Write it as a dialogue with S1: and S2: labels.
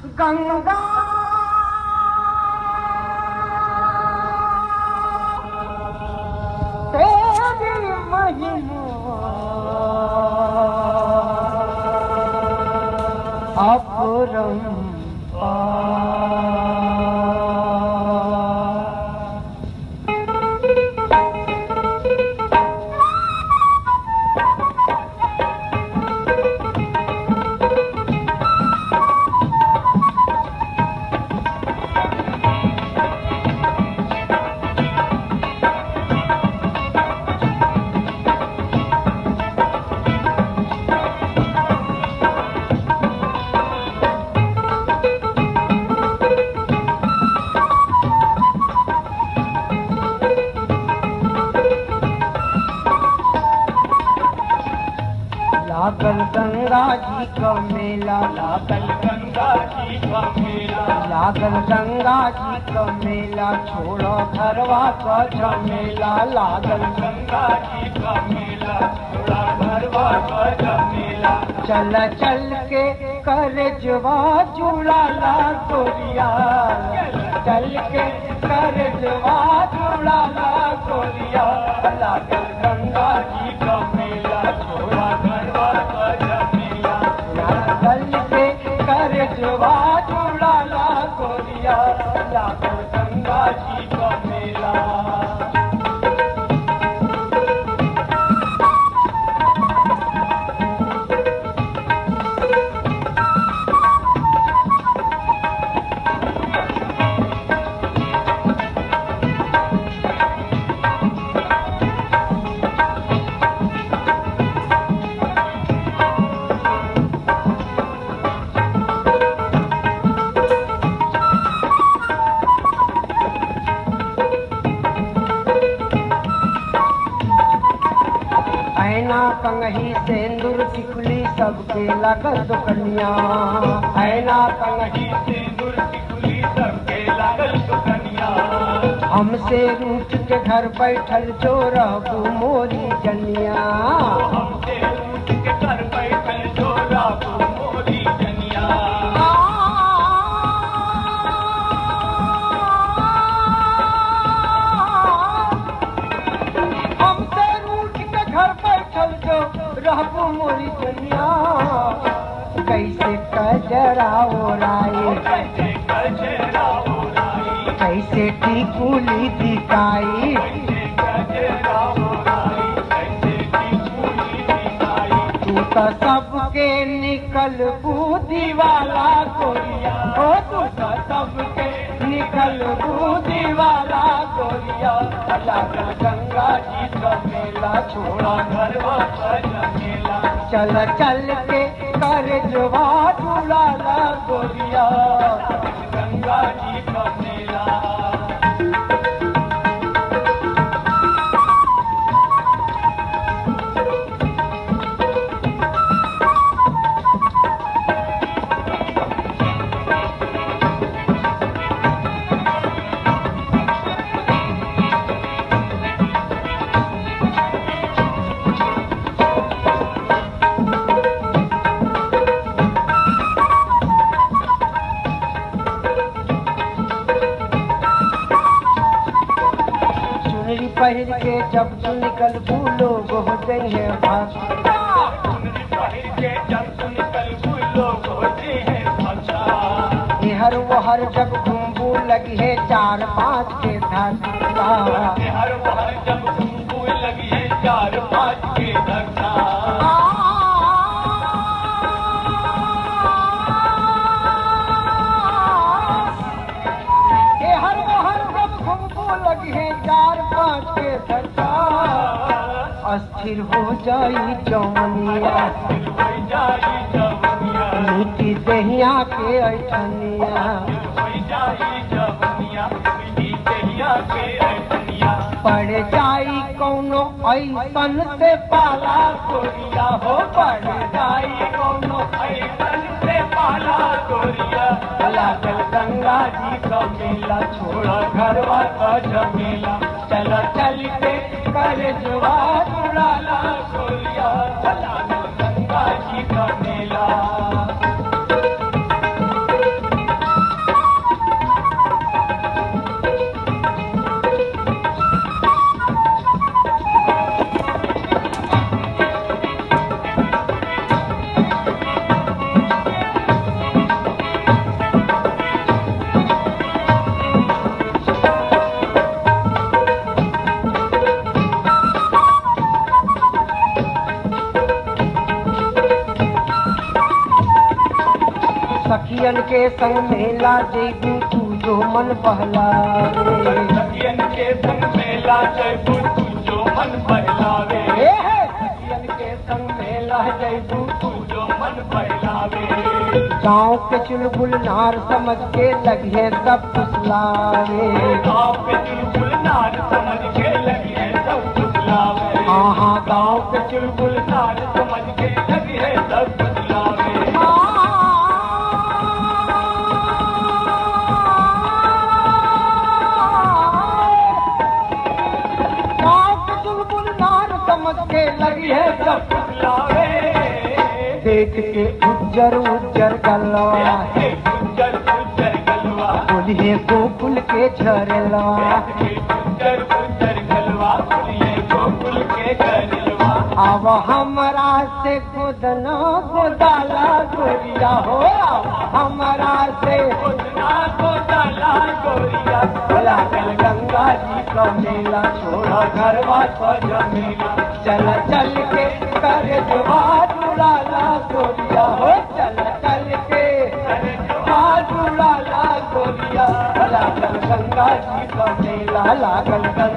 S1: गंगा तेरी महिमा अपरंपार लागल गंगा जी का मेला लागल
S2: गंगा जी का मेला
S1: लागल गंगा जी का मेला छोड़ो घरवा का झमेला लागल
S2: गंगा जी का मेला थोड़ा भरवा का मेला
S1: चल चल के कर जवा जुड़ाला गोरिया चल के कर जवा जुड़ाला गोरिया लागल गंगा जी
S2: जी का मेला थोड़ा भरवा का मेला
S1: चल के कर जवा जुड़ाला गोरिया लागल गंगा जी का मेला ऐना कंगही सेंदूर टिकुली सबके लगल दुकनिया ऐना कंगही
S2: सिंदूर टिकुली सबके लागल सुकनिया
S1: हमसे रूठ के घर बैठल जो रहबू मोरी जनिया
S2: हमसे उठ के कर बैठल जोरा मोरी जनिया
S1: हमसे रूठ के घर बैठल जो रहबू मोरी जनिया कैसे कजरा ओराए
S2: कैसे कचरा उड़ाई
S1: कैसे टिकुली दिखाई
S2: कैसे कचरा उड़ाई कैसे टिकुली दिखाई
S1: तू तो सबके निकल बूदी वाला गोरिया हो तू तो सबके निकल बूदी वाला गोरिया लागल गंगा जी का मेला छोड़ा
S2: घरवा का मेला
S1: चल चल के कर जवा झूलाला गोरिया
S2: गंगा जी का मेला
S1: चुनरी पहिर के जब तू निकल भूलो हो गई है भाग
S2: सुनरी पहिर के जब तू निकल लोग होते हैं भाषा
S1: हर वो हर जब घूमबू लगी है चार पाँच के धक्का
S2: हर बार जब तुमको लगी है चार पाँच के धक्का
S1: ये हर वो हर जब घूमबू लगी है चार पाँच के धक्का अस्थिर हो जाई जौनिया
S2: हो जाई जवनिया
S1: मीठी दहिया के ऐठनिया
S2: हो जाई जवनिया मिली दहिया के ऐठनिया
S1: पड़ जाई कौनो ऐसन से पाला गोरिया हो पड़ जाई कौनो
S2: ऐसन से पाला गोरिया
S1: लागल गंगा जी का मेला छोड़ा घरवा का झमेला चल चल के कर जुआ जुड़ाला गोरिया चला गंगा जी का मेला सखियन के संग मेला जेबू तू जो मन बहलावे
S2: सखियन के संग मेला जयबू तू जो मन बहलावे
S1: हे हे, सखियन के संग मेला जेबू
S2: तू जो मन बहलावे
S1: गाँव के चुलबुल नार समझ के लगे सब फुसलावे
S2: गाँव पे चुलबुल नार समझ के लगी है सब फुसलावे
S1: हाँ हाँ
S2: गाँव पे चुलबुल नार समझ के लगी है सब फुसलावे
S1: गाँव के चुलबुल नार समझ के लगी है सब
S2: फुसलावे
S1: देख के उज्जर उज्जर गलवा
S2: गुज्जर गुज्जर गलवा
S1: बोलिए गोकुल के झरलवा
S2: गुज्जर गुज्जर गलवा बोलिए गोकुल के गलवा
S1: अब हमरा से खुदना खुदाला गोरिया हो हमरा से
S2: खुदना को डाला गोरिया
S1: लागल गंगा जी का मेला छोड़ा घरवा तो जमीला चल चल के कर जवाब उड़ाला गोरिया हो चल चल के जवाब उड़ाला गोरिया लागल गंगा जी का मेला लागल